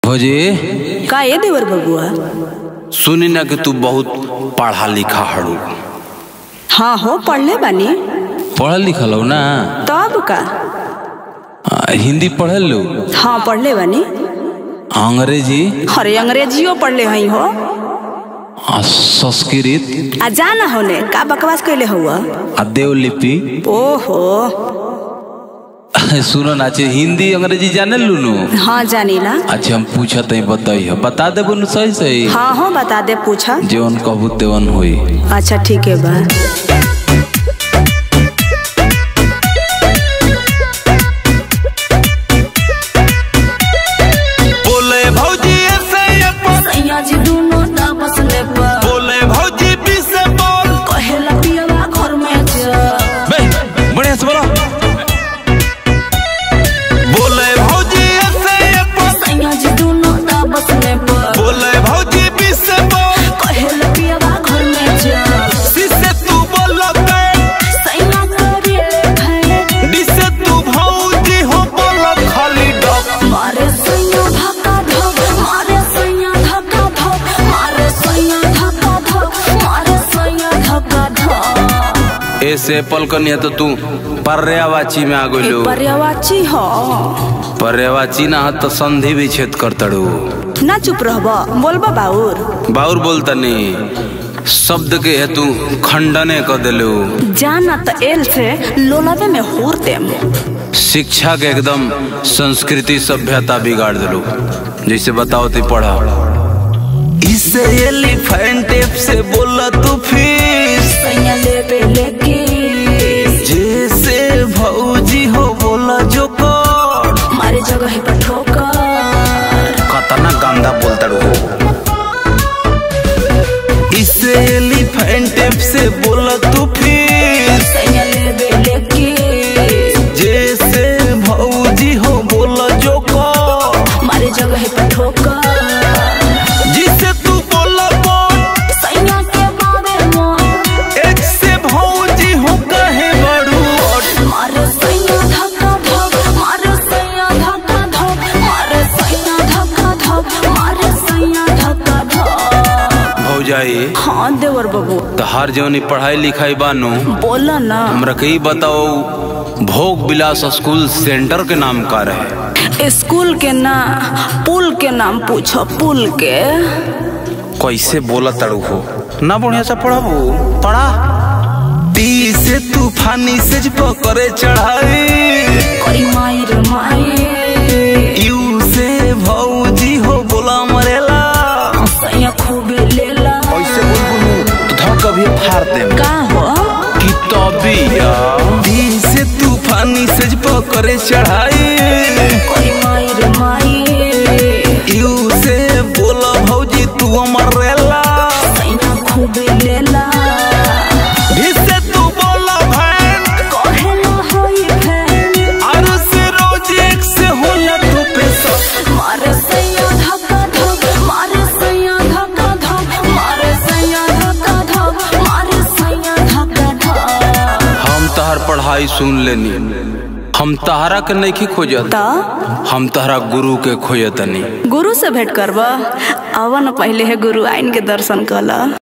भौजी का ये देवर बबुआ सुनी ना कि तू बहुत पढ़ा लिखा हड़ू हाँ हो पढ़ले बानी पढ़ल लिखल हो ना तब का आ, हिंदी पढ़ल लो हाँ पढ़ले बानी अंग्रेजी अरे अंग्रेजियो पढ़ले हई हो आ, संस्कृत आ जाना होने का बकवास कैले हुआ आ देवलिपि ओहो सुनो ना अच्छे हिंदी अंग्रेजी जाने लूनू हाँ जानी ना अच्छा हम पूछत है बताई है बता दे बोनु सही सही हाँ हो बता दे पूछा जेवन कहू तेवन होई अच्छा ठीक है बा बोले भौजी ऐसे ये पर सैया जी दोनों तापस ले पर बोले भौजी भी से बोल कहेला पियवा घर में जा बे बढ़िया से बोलो बोले भौजी ऐसे ये पर सैया जी दोनों तापस ले पर बोले भौजी भी से बोल कहेला पियवा घर में जा जिसे तू बोलते सैया करे है जिसे तू भौजी हो बोल खाली डॉक मारे सैया धक्का धक मारे सैया धक्का धक मारे सैया धक्का धक मारे सैया धक्का धक ऐसे पल कनिया तो तू पर्यावाची में आ गइलो पर्यावाची हो पर्यावाची ना तो संधि विच्छेद कर तड़ू ना चुप रहब बोलबा बाउर बाउर बोलतनी शब्द के हेतु खंडने कर दिलो जाना त एल से लोलावे में होर देम शिक्षा के एकदम संस्कृति सभ्यता बिगाड़ दिलो जैसे बताओ ती पढ़ा इसे एलिफेंट टेप से बोला तू फिर सैया लेबे लेके जैसे भौजी हो बोला जो कर मारे जगह पर ठोकर कतना गंदा बोलतड़ू इसे एलिफेंट टेप से बोला तू फिर सैया लेबे लेके जैसे भौजी हो बोला जो कर मारे जगह पर ठोकर जिसे तू बोला बोल सैया के बारे में एक से भौजी हो कहे बड़ू मारे सैया धक्का धक मारे सैया धक्का धक मारे सैया धक्का धक मारे सैया धक्का धक भौजाई हाँ देवर बाबू तो हर जवनी पढ़ाई लिखाई बानू बोला ना हमरा के ई बताओ भोग विलास स्कूल सेंटर के नाम का रहे स्कूल के ना पुल के नाम पूछो पुल के कैसे बोला तड़ू हो ना बढ़िया से पढ़ाबू पढ़ा ती से तूफानी से पकड़े चढ़ाई करी माई रे माई यू से भौजी हो बोला मरेला सैया खूबे लेला कैसे बोलबू तो धड़ कभी फाड़ दे का हो कि तबिया ती से तूफानी से पकड़े चढ़ाई करी माई रे माई यू से बोला भौजी तू मरेला सैया खूबे लेला भी से तू बोला भैन कहेला होई फैन और से रोज एक से होला तो पैसा मारे सैया धक्का धक मारे सैया धक्का धक मारे सैया धक्का धक मारे सैया धक्का धक हम तहर पढ़ाई सुन लेनी हम तहरा के नहीं खोजत त हम तहरा गुरु के खोजतनी गुरु से भेंट करब अवन पहले है गुरु आइन के दर्शन कला